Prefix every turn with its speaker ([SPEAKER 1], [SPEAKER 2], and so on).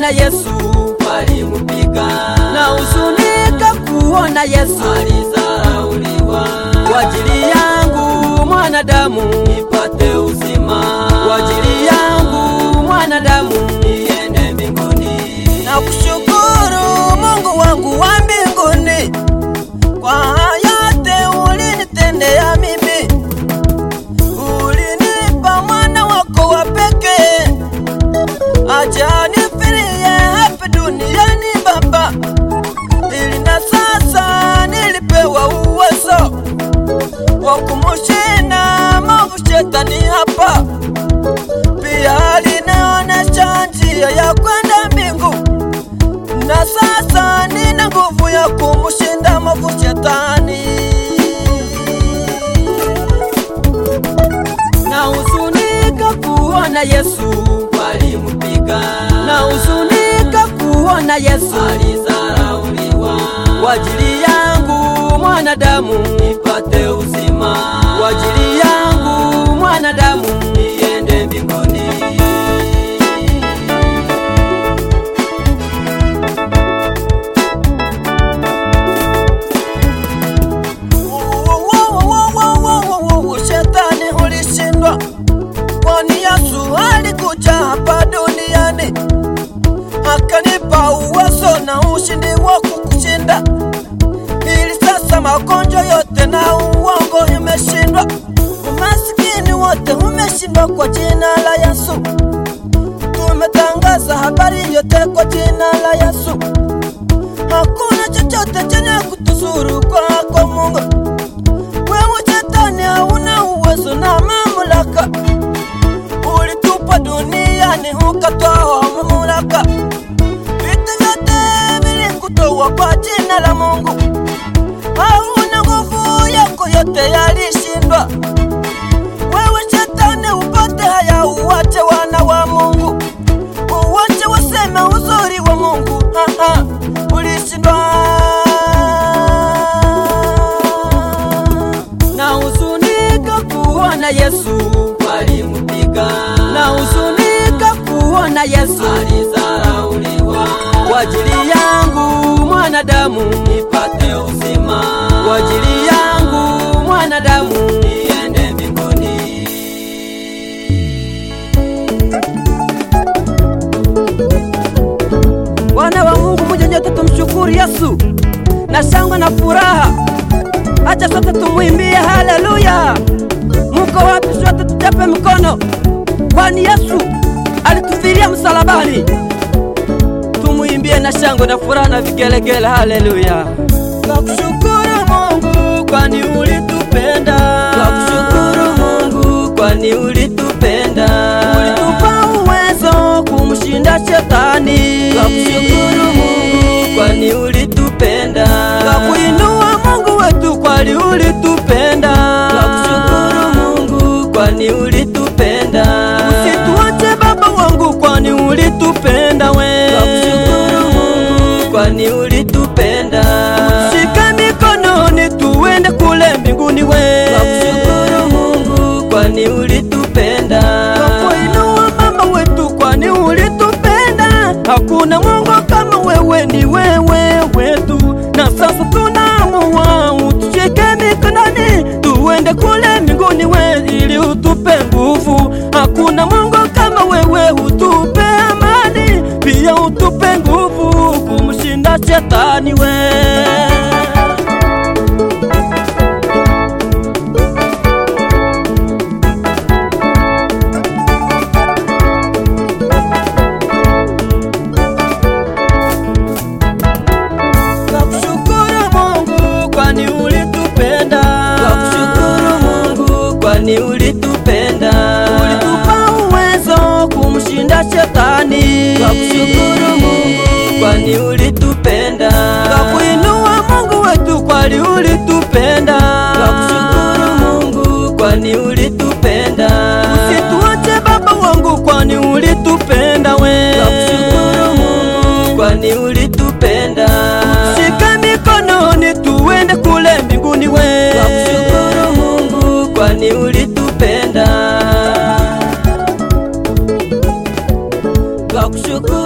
[SPEAKER 1] kuona Yesu
[SPEAKER 2] walimupiga
[SPEAKER 1] na huzunika kuona Yesu
[SPEAKER 2] alizarauliwa
[SPEAKER 1] kwa ajili yangu mwanadamu,
[SPEAKER 2] nipate uzima
[SPEAKER 1] kwa ajili yangu mwanadamu.
[SPEAKER 2] niende mbinguni
[SPEAKER 1] Na kushukuru Mungu wangu wa mbinguni kwa yote ulinitendea mimi, ulinipa mwana wako wa pekee aje anifirie hapa duniani Baba, ili na sasa nilipewa uwezo wa kumushinda maovu shetani hapa. Pia alinaonesha njia ya kwenda mbingu, na sasa nina nguvu ya kumushinda maovu shetani. Na huzunika kuona Yesu,
[SPEAKER 2] walimupiga
[SPEAKER 1] na huzunika kuona Yesu
[SPEAKER 2] alizarauliwa
[SPEAKER 1] kwa ajili yangu mwanadamu,
[SPEAKER 2] nipate uzima
[SPEAKER 1] kwa ajili yangu mwanadamu.
[SPEAKER 2] niende mbinguni
[SPEAKER 1] Shetani ulishindwa, kwani Yesu alikuja hapa duniani akanipa uwezo na ushindi wa kukushinda, ili sasa magonjwa yote na uongo imeshindwa, umasikini wote umeshindwa kwa jina la Yesu. Tumetangaza habari yote kwa jina la Yesu. Hakuna chochote chenye kutuzuru kwako Mungu. Wewe shetani hauna uwezo na mamlaka, ulitupa duniani ukatoa mamlaka. Vitu vyote vilikutoa kwa jina la Mungu, hauna nguvu yako, yote yalishindwa. Wewe shetani upate haya, uwache wana wa Mungu, uwache waseme uzuri wa Mungu. Aha, ulishindwa na huzunika kuona Yesu,
[SPEAKER 2] walimupiga
[SPEAKER 1] na huzunika kuona Yesu
[SPEAKER 2] alizarauliwa
[SPEAKER 1] kwa ajili yangu mwanadamu,
[SPEAKER 2] nipate uzima
[SPEAKER 1] kwa ajili yangu mwanadamu.
[SPEAKER 2] niende mbinguni
[SPEAKER 1] Wana wa Mungu, muje nyote tumshukuru Yesu na shangwe na furaha. Acha sote tumwimbie haleluya. Muko wapi? Sote tuchape mikono, kwani Yesu alitufilia msalabani. Tumwimbie na shangwe na furaha na vigelegele, haleluya. Nakushukuru Mungu kwani ulitupenda.
[SPEAKER 2] Nakushukuru Mungu kwani ulitupenda
[SPEAKER 1] Ulitupa uwezo kumshinda shetani.
[SPEAKER 2] Nakushukuru Mungu kwani ulitupenda
[SPEAKER 1] Twakuinua Mungu wetu kwani ulitupenda.
[SPEAKER 2] Nakushukuru Mungu kwani ulitupenda
[SPEAKER 1] Usituache Baba wangu kwani ulitupenda we.
[SPEAKER 2] Nakushukuru Mungu kwani ulitupenda
[SPEAKER 1] Shika mikononi tuende kule mbinguni we.
[SPEAKER 2] Nakushukuru Mungu kwani ulitupenda
[SPEAKER 1] Twakuinua Baba wetu kwani ulitupenda. Hakuna Mungu kama wewe, ni wewe wetu, na sasa tunaamua utushike mikononi tuende kule mbinguni we, ili utupe nguvu. Hakuna Mungu kama wewe, utupe amani, pia utupe nguvu kumshinda shetani we. Nakushukuru Mungu kwani ulitupenda.
[SPEAKER 2] Nakushukuru Mungu kwani ulitupenda
[SPEAKER 1] Ulitupa uwezo kumshinda shetani.
[SPEAKER 2] Nakushukuru Mungu kwani ulitupenda
[SPEAKER 1] Twakuinua Mungu wetu kwani ulitupenda.
[SPEAKER 2] Nakushukuru Mungu kwani ulitupenda
[SPEAKER 1] Usituache Baba wangu kwani ulitupenda we.
[SPEAKER 2] Nakushukuru Mungu kwani ulitupenda
[SPEAKER 1] Shika mikononi tuende kule mbinguni we.
[SPEAKER 2] Nakushukuru Mungu kwani ulitupenda